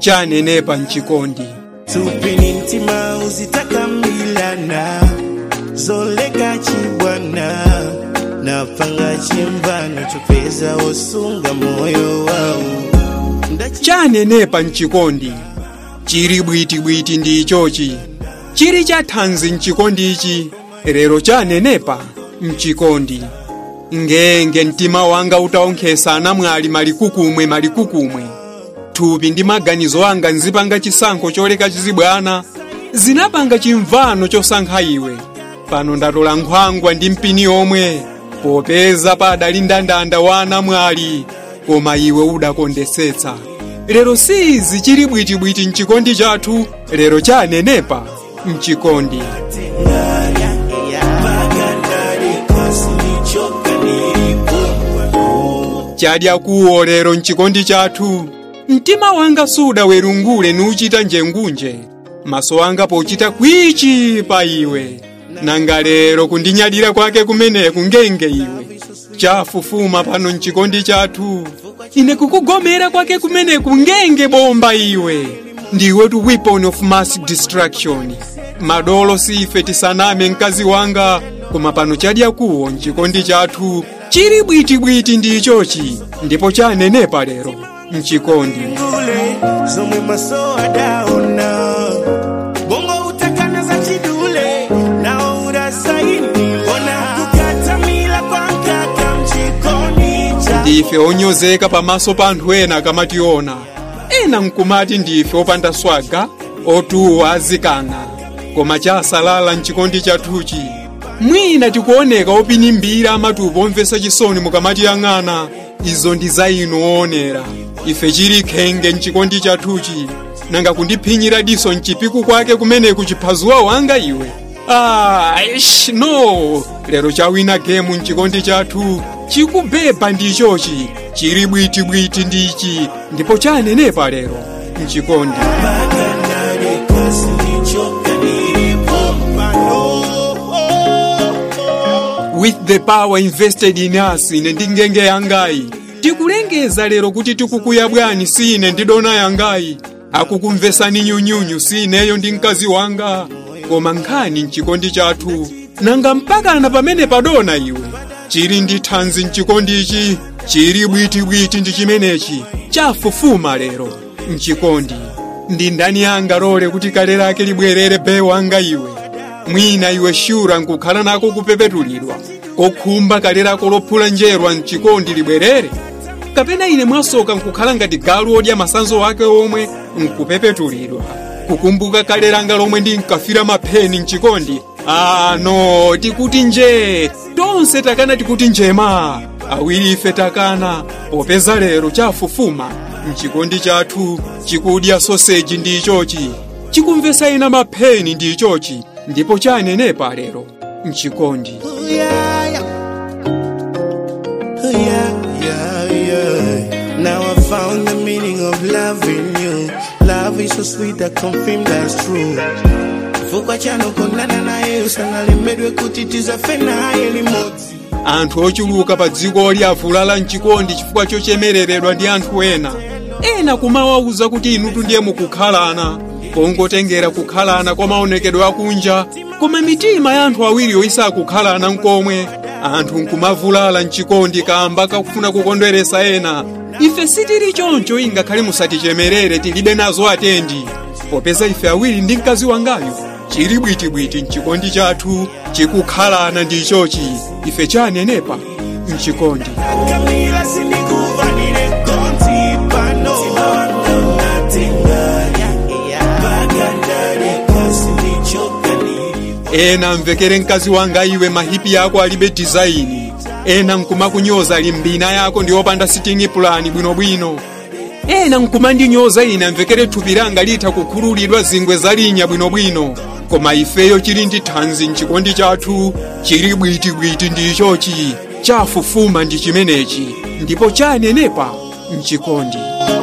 chanenepa mchikondi tupini mtima uzitakambilana zoleka chibwana napanga chimvano chopeza wosunga moyo wawu chanenepa mchikondi chiri bwitibwiti ndi ichochi chiri cha thanzi mchikondichi lero chanenepa mchikondi ngenge mtima wanga utaonkhesa anamwali malikukumwe malikukumwe thupi ndi maganizo anga nzipanga chisankho choleka chizibwana zinapanga chimvano chosankha iwe pano ndatola nkhwangwa ndi mpini omwe popeza padali ndandanda wa anamwali koma iwe udakondesetsa lero sizi chili bwitibwiti mchikondi chathu lero chanenepa mchikondi chadya kuwo lero mchikondi chathu mtima wanga sudawerungule nuchita njengunje maso anga pochita kwichi pa iwe nanga lero kundinyadira kwake kumeneku ngenge iwe chafufuma pano mchikondi chathu ine kukugomera kwake kumeneku ngenge bomba iwe ndiwe tu weapon of mass destruction madolo sife tisaname mkazi wanga koma pano chadya kuwo mchikondi chathu chili bwitibwiti ndi ichochi ndipo chanenepa lero mchikondi ngule zomwe maso adaona bongo utakana za chidule nao urasaini ona kukatamila kwa nkaka mchikoni cha ndife onyozeka pamaso pa anthu ena akamationa ena nkumati ndife opanda swaga otuwa azikana koma chasalala mchikondi chathuchi mwina tikuoneka opinimbira amatupi omvesa chisoni mukamatiyang'ana izo ndi za inu oonera ife chili khenge mchikondi chathuchi nanga kundiphinyira diso mchipiku kwake kumeneku chiphazuwa wanga iwe ah, ish, no lero chawina gemu mchikondi chathu chikubeba ndichochi chili bwitibwiti ndichi ndipo chanenepa lero mchikondi with the power invested in us ine ndi ngenge yangayi tikulengeza lero kuti tikukuya bwanji si ine ndi dona yangayi akukumvesani nyunyunyu si ineyo ndi mkazi wanga koma nkhani mchikondi chathu nanga mpakana pamene padona iwe chili ndi thanzi mchikondichi chili bwitibwiti ndi chimenechi chafufuma lero mchikondi ndi ndani yanga lole kuti kale lake libwerere be wanga iwe mwina iwe shura nkukhala nako kupepetulidwa kokhumba kale lako lophula njerwa mchikondi libwerere kapena ine mwasoka nkukhala ngati galu odya masanzo wake omwe nkupepetulidwa kukumbuka kale langa lomwe ndinkafira mapheni mchikondi ah no tikuti nje tonse takana tikuti njema awiri ife takana popeza lero chafufuma mchikondi chathu chikudya soseji ndi ichochi chikumvesa ina mapheni ndi ichochi ndipo chanenepa lero mchikondi Oh, yeah, yeah. Oh, yeah, yeah, yeah. Now I found the meaning of loving you. Love is so sweet, I confirm that's true. Fukwa chano kondana naye usangalemedwe kuti tizafe naye limodzi anthu ochuluka pa dziko liavulala mchikondi chifukwa chochemereredwa ndi anthu ena ena kumawawuza kuti inutu ndiye mukukhalana kongotengera kukhalana kwa maonekedwe akunja koma mitima ya anthu awiriyo isakukhalana nkomwe anthu nkumavulala mchikondi kamba kakufuna kukondweresa ena ife sitili choncho ingakhale musatichemerere tilibe nazo atendi popeza ife awiri ndi mkazi wangayo chili bwitibwiti mchikondi chathu chikukhalana ndi ichochi ife chanenepa mchikondi kamila sindikuvanire konti pano ena mvekere mkazi wanga iwe mahipi yako alibe dizaini ena nkumakunyoza ali mbina yako ndi opanda sitingi pulani bwinobwino ena nkumandinyoza ine mvekere thupi langa litha kukhululidwa zingwe zalinya bwinobwino koma ifeyo chili ndi thanzi mchikondi chathu chili bwitibwiti ndi ichochi chafufuma ndi chimenechi ndipo chanenepa mchikondi